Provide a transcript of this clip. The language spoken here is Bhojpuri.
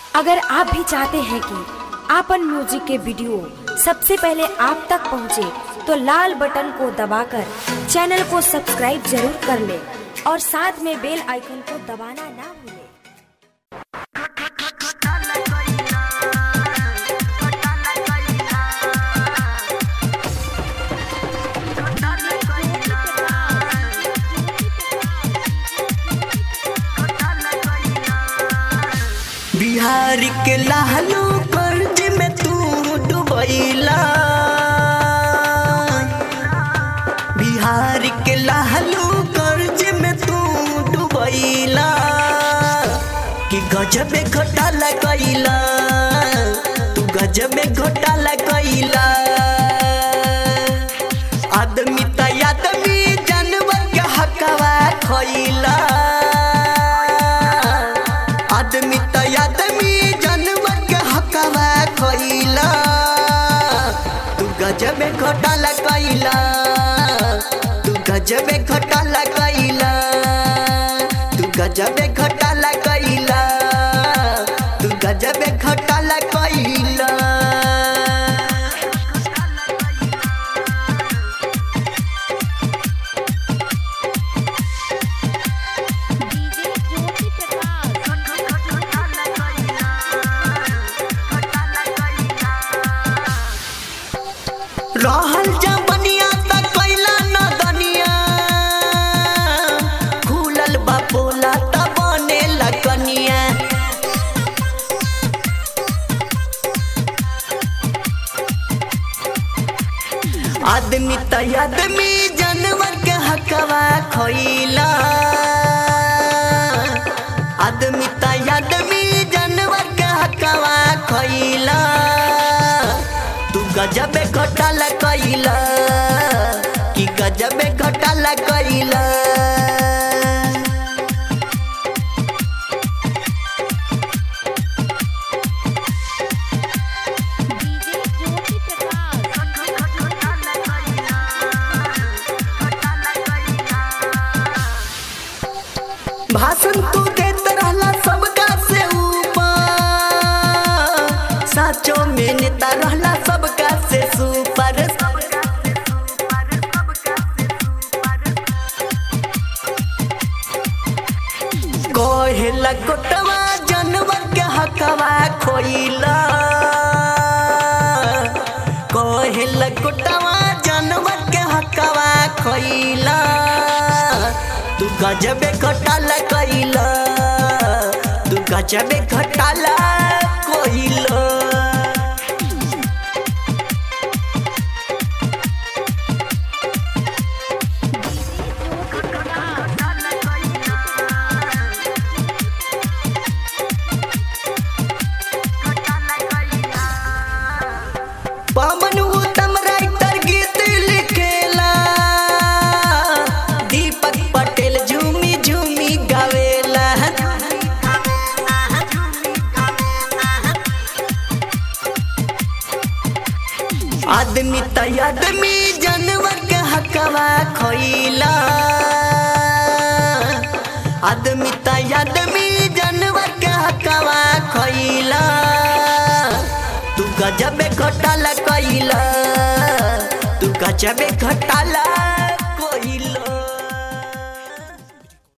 अगर आप भी चाहते हैं कि आपन म्यूजिक के वीडियो सबसे पहले आप तक पहुंचे, तो लाल बटन को दबाकर चैनल को सब्सक्राइब जरूर कर ले और साथ में बेल आइकन को दबाना ना भूलें। बिहार के लालू कर्ज में तू डुबैला बिहार के लालू कर्ज में तू डुबैला कि गजबे घोटाला कैला तू गजबे घोटाला कैला आदमी त आदमी जानवर के हकवा खैला आदमी त आदमी जानवर के हकवा खैला तू गजबे घोटाला कैला तू गजबे घोटाला कैला तू गजबे घोटाला कैला तू गजबे घोटाला कैला डीजे ज्योति प्रकाश रहल जबनिया त कैला न दनिया खुलल बापोला त बने कनिया आदमी त आदमी जानवर के हकवा खैला आदमी त आदमी जानवर के हकवा खैला तू गजबे घोटाला कैला कि गजबे घोटाला कैला डीजे ज्योति प्रकाश भाषण तू देत रहला सबका से ऊपर साचो में नेता रहला सबका से सुपर कहेला कोटवा जानवर के हकवा खोइला कहेला कोटवा जानवर के हकवा खोइला तू गजबे घोटाला कैला तू गजबे घोटाला कोइला पवन उत्तम राइटर गीत लिखेला दीपक पटेल झूमी झूमी गावेला आदमी त आदमी जानवर के हकवा खैला आदमी त आदमी जानवर के हकवा खैला तू गजबे घोटाला कैला तू गजबे घोटाला कोइला